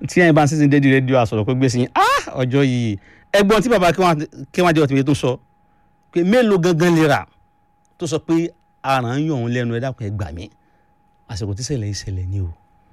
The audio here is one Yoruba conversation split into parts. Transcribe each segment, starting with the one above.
tí ẹ̀yin bá ń sísìn dédìí rédíò àsọ̀rọ̀ pé gbé sí yín ah ọjọ́ yìí ẹgbọ́n tí bàbá kí wọ́n jẹ́ ọ̀tí tó sọ pé mélòó gangan lè rà tó sọ pé aràn ń yọ̀ òun lẹ́nu ẹ dákun ẹ gbà mí àsìkò tí ṣẹlẹ̀ ìṣẹ̀lẹ̀ ni o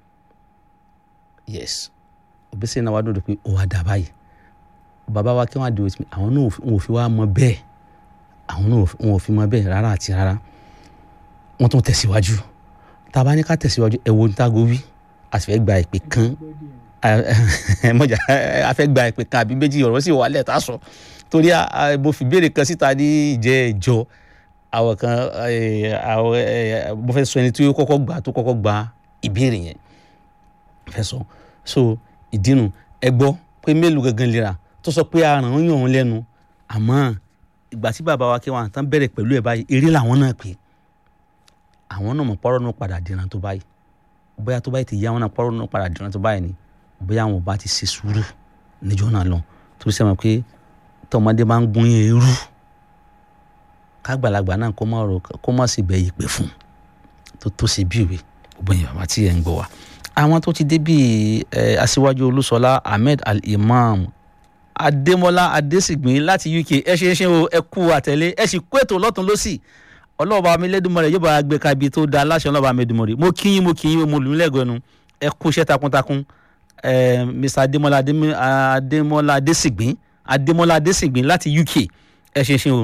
yes òbísẹ̀ náà wá dòdò pé ó wá dà báyìí bàbá wa kí wọ́n á di òtí àwọn náà wọn ò fi wá mọ bẹ́ẹ̀ àwọn náà wọn ò fi mọ bẹ́ẹ̀ rárá àti rárá wọ́n tún tẹ̀síwájú tá a bá ní ká tẹ̀síwájú ẹ wo ní tágo wí a sì fẹ́ gba ìpè kan mọ̀jà a fẹ́ gba ìpè kan àbí méjì ọ̀rọ̀ sì wà lẹ̀ tá a sọ torí mo fi béèrè kan síta ní ìjẹ́ ìjọ àwọn kan mo fẹ́ sọ ẹni tí ó kọ́kọ́ gbà tó kọ́kọ́ gba ìbéèrè yẹn fẹ́ sọ so ìdínú ẹ gbọ́ pé mélòó gangan lera tó sọ pé aràn ń yàn òun lẹ́nu àmọ́ ìgbà tí bàbá wa kí wọn àtàn bẹ̀rẹ̀ pẹ̀lú ẹ̀ báyìí eré làwọn náà pè àwọn náà mọ̀ pọ́rọ́ náà padà dìran tó báyìí bóyá tó báyìí ti yá wọn náà pọ́rọ́ náà padà dìran tó báyìí ni bóyá àwọn ò bá ti ṣe sùúrù níjọ́ náà lọ tó ṣe mọ̀ pé tọmọdé máa ń gún yẹn irú kágbàlagbà náà kó má rò kó má sì bẹ ìpè fún tó tó ṣe bí ìwé gbogbo yẹn bàbá tí ẹ ń gbọ́ wa. àwọn tó ti dé bíi ẹ aṣíwájú olúṣọlá ahmed al-imam adémọlá adésìgbín láti uk ẹ ṣe é ṣe o ẹ kú àtẹlé ẹ sì kó ètò lọ́tún lọ́sì ọlọ́ọ̀bá mi lẹ́dùnmọ́rẹ́ yóò bá gbé kabi tó da aláṣẹ ọlọ́ọ̀bá mi lẹ́dùnmọ́rẹ́ mo kí yín mo kí yín mo lù ú lẹ́gọ̀ẹ́nu ẹ kú iṣẹ́ takuntakun ẹ mr adémọlá adémọlá adésìgbín adémọlá adésìgbín láti uk ẹ ṣe é ṣe o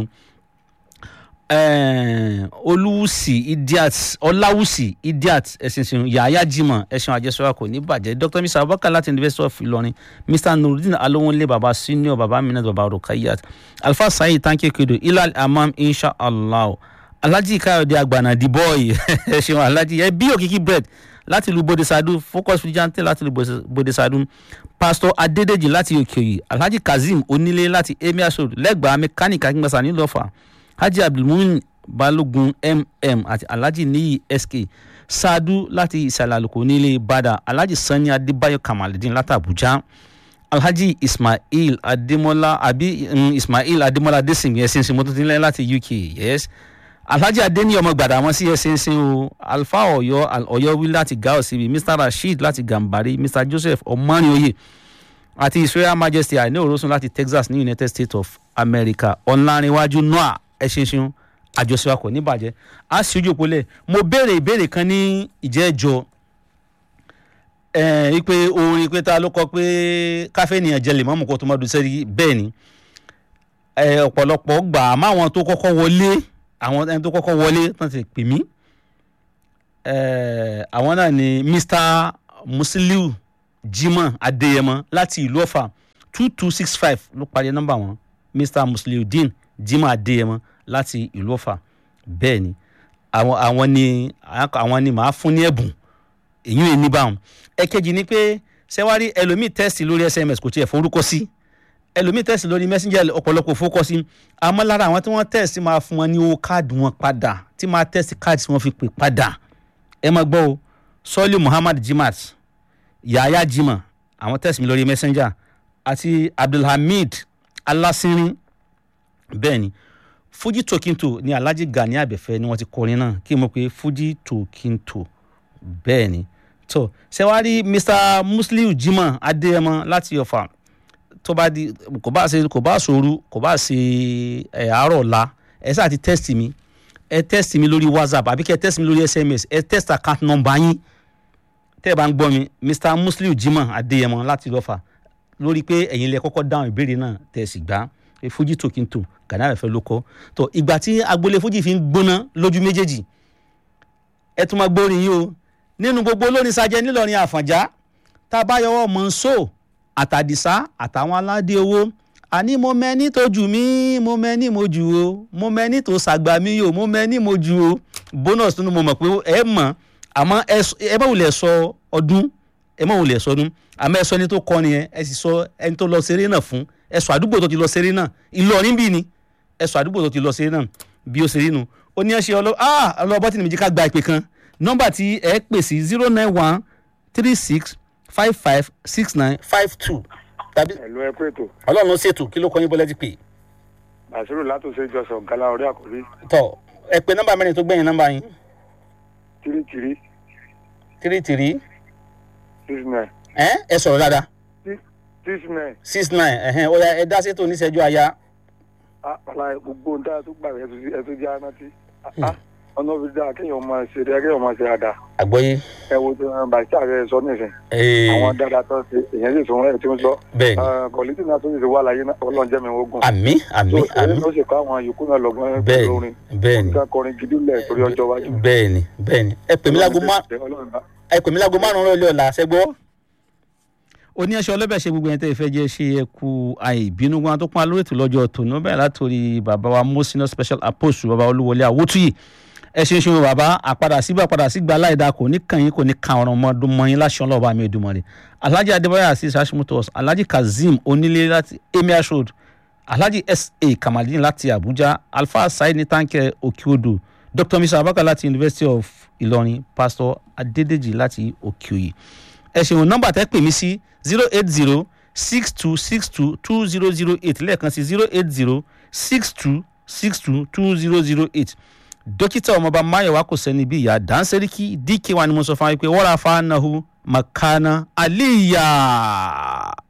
olùwùsì idiot ọláwùsì idiot ẹsìnsìn yàyà jimoh ẹsìn àjẹsọra kò ní bàjẹ́ dr mr abubakar láti university of ilorin mr nurudeen alowonle baba senior baba minat baba rukayat alfa saheed tanke kedo ilal amam inshallah alhaji kayode agbana the boy ẹsìn alhaji ẹ bí òkìkí bread láti lu bodesadu focus vigilante láti lu bodesadu pastor adedeji láti òkèòyè alhaji kazeem onílé láti emir road lẹ́gbàá mechanic akíngbàsá nílọ́fà hajj abdulmumin balogun mm àti alhaji niyi sk sadu láti ìsàlẹ̀ àlùkò nílé bada alhaji sani adébáyọ̀ kamaludin láti abuja alhaji ismail ademola abi um, ismail ademola adesinmi ẹsẹ̀nsìn mọ́tòtínlẹ̀ láti uk yes alhaji adeni ọmọ gbàdámọ́ sí ẹsẹ̀nsìn o alfa ọ̀yọ́ ọ̀yọ́ wí láti gao síbi mr rasheed láti gambari mr joseph ọmọnìoyè àti israel majesty àìní òrósùn láti texas ní united states of america ọ̀nàrìnwájú noah ẹṣinṣin àjọṣe wa kò ní bàjẹ́ a sì ojú òpólẹ̀ mo béèrè ìbéèrè kan ní ìjẹ́jọ́ ẹ̀ pé orin pé ta ló kọ pé káfíńnìyàn jẹ lèmọ́mù kó tó má dùn sẹ́rí bẹ́ẹ̀ ni ọ̀pọ̀lọpọ̀ gbà á máwọn tó kọ́kọ́ wọlé àwọn ẹni tó kọ́kọ́ wọlé tán ti pè mí àwọn náà ni mr musiliu jimoh adeyemo láti ìlú ọ̀fà two two six five ló parí nọ́mbà wọn mr musiliu dean jimoh adeyemo láti ìlú ọ̀fà bẹ́ẹ̀ ni àwọn àwọn ni àwọn ni màá fún ní ẹ̀bùn èyí ò ní báwọn ẹ̀kejì ni pé sẹ́wárí ẹlòmíì tẹ́sì lórí sms kò tiẹ̀ forúkọ sí ẹlòmíì tẹ́sì lórí messenger ọ̀pọ̀lọpọ̀ fọ́kọ́ sí àmọ́ lára àwọn tí wọ́n tẹ́sì máa fún wọn ní owó káàdì wọn padà tí máa tẹ́sì káàdì tí wọ́n fi pè padà ẹ máa gbọ́ o sọ́ọ́lì muhammad jimat yahaya jimá àwọn tẹ́sì mi lórí messenger àti abdulhamid alasinrin bẹ́ẹ̀ ni fuji tokinto ni alhaji gani abẹ́fẹ́ ni wọ́n ti kọrin náà kí mo pe fuji tokinto bẹ́ẹ̀ ni tó ṣe wá rí mr musliu jimoh adéyẹmọ láti ọ̀fà tó bá di kò bá ṣe kò bá ṣòru kò bá ṣe ẹ àárọ̀ ọ̀la ẹ sáà ti test mi ẹ test mi lórí whatsapp àbí kẹ ẹ test mi lórí sms ẹ test account number yín tẹ́ ẹ bá ń gbọ́ mi mr musliu jimoh adéyẹmọ láti ọ̀fà lórí pé ẹ̀yin lẹ kọ́kọ́ dáhùn ìbéèrè náà tẹ̀ sì gbá fuji tokinto gani abẹ́fẹ́ ló kọ́ tó ìgbà tí agboolé fuji fi ń gbóná lójú méjèèjì ẹ tún máa gbórin yìí o nínú gbogbo olórin sajẹ nílọrin àfọ̀njá tá a bá yọwọ́ mọ̀nsó àtàdìsá àtàwọn aládé owó àní mo mẹ́ni tó jù mí mo mẹ́ni mo jù o mo mẹ́ni tó ṣàgbà mí o mo mẹ́ni mo jù o bonus tó ní mo mọ̀ pé ẹ mọ̀ àmọ́ ẹ má wulẹ̀ sọ ọdún ẹ má wulẹ̀ sọ ọdún àmọ́ ẹ sọ ẹni tó kọrin yẹn ẹ sì sọ ẹni tó lọ ṣeré náà fún ẹ sọ àdúgbò tó ti lọ ṣeré náà ìlọrin bí ni ẹ sọ àdúgbò tó ti lọ ṣeré náà bí ó ṣeré nu ó ní ẹ ṣe ọlọ ah ọlọ́bọ́ tí nìmíjì ká gba ìpè kan nọ́mbà tí ẹ pè sí zero nine one three six five five six nine five two tàbí ẹ̀lú ẹ pé ètò ọlọ́run ló ṣètò kí ló kọ́ yín bọ́lẹ́ ti pè. bàṣírù látòsí ìjọsìn ọ̀gá orí àkórí tọ ẹ pè nọ́mbà mẹ́rin tó gbẹ̀yìn nọ́mbà yín three three three three six nine ẹ ẹ sọ̀rọ̀ dáadáa six nine six nine ẹ̀hẹ́n ó yá ẹ dá sétò oníṣẹ́jú aya àpàlà gbogbo ohun tá a tún gbà rẹ̀ ẹ tún jẹ́ anáti ọ̀nà òbí dáa kéèyàn máa ṣe rẹ̀ kéèyàn máa ṣe dáadáa àgbọ́yé ẹ wo tí wọn bá ṣàrẹ sọ nísìn ee àwọn dáadáa tó ṣe èèyàn sì tún ẹ tí ń sọ bẹ́ẹ̀ ni kọ̀lítì náà tó sì ti wà láyé náà ọlọ́run jẹ́ mi ogun àmì àmì so èyí àmì ló ṣe kọ́ àwọn yòókù náà lọ́gbọ́n bẹ́ẹ̀ pẹ̀lú ni orin bẹ́ẹ̀ ni nǹkan kọrin gidi lẹ̀ torí ọjọ́ iwájú. bẹ́ẹ̀ ni bẹ́ẹ̀ ni ẹ pè mí láago má Ọlọ́run bá- ẹ pè mí láago márùn-ún rẹ̀ ọ̀la ṣẹ́gbọ́. oníyanṣẹ́ ọlọ́bẹ̀ ṣe gbogbo ẹni tẹ́ ẹ fẹ́ jẹ́ ṣe ẹ kú àìbínú wọn tó pọ́n alórí ètò lọ́jọ́ tòun bẹ́ẹ̀ látòrí bàbá wa mosina special apostle bàbá olúwọlé àwòtúyì ẹ ṣe ń ṣe wọn bàbá àpadà síbà padà sígbà aláìda kò ní kàn yín kò ní kan ọ̀rọ̀ ọmọdún mọ́ yín láṣọ ọlọ́ọ̀bá mi ìdùnmọ̀ rẹ̀ alhaji adébáyà asis hashimotos alhaji kazeem onílé láti emir road alhaji sa kamalin láti abuja alfa said ní táǹkẹ́ òkèodò dr mr abaka láti university of ìlọrin pastor adédèjì láti òkèòyè ẹ ṣeun nọ́mbà tẹ́ pè mí sí zero eight zero six two six two two zero zero eight lẹ́ẹ̀kan sí zero eight zero six two six two two zero zero eight dókítà ọmọọba mayowa kò sẹ́ni bí ìyá dáńsẹ́ríkì dk wa ni mo sọ fún wa pé wọ́n ra fa nahu makana aliya.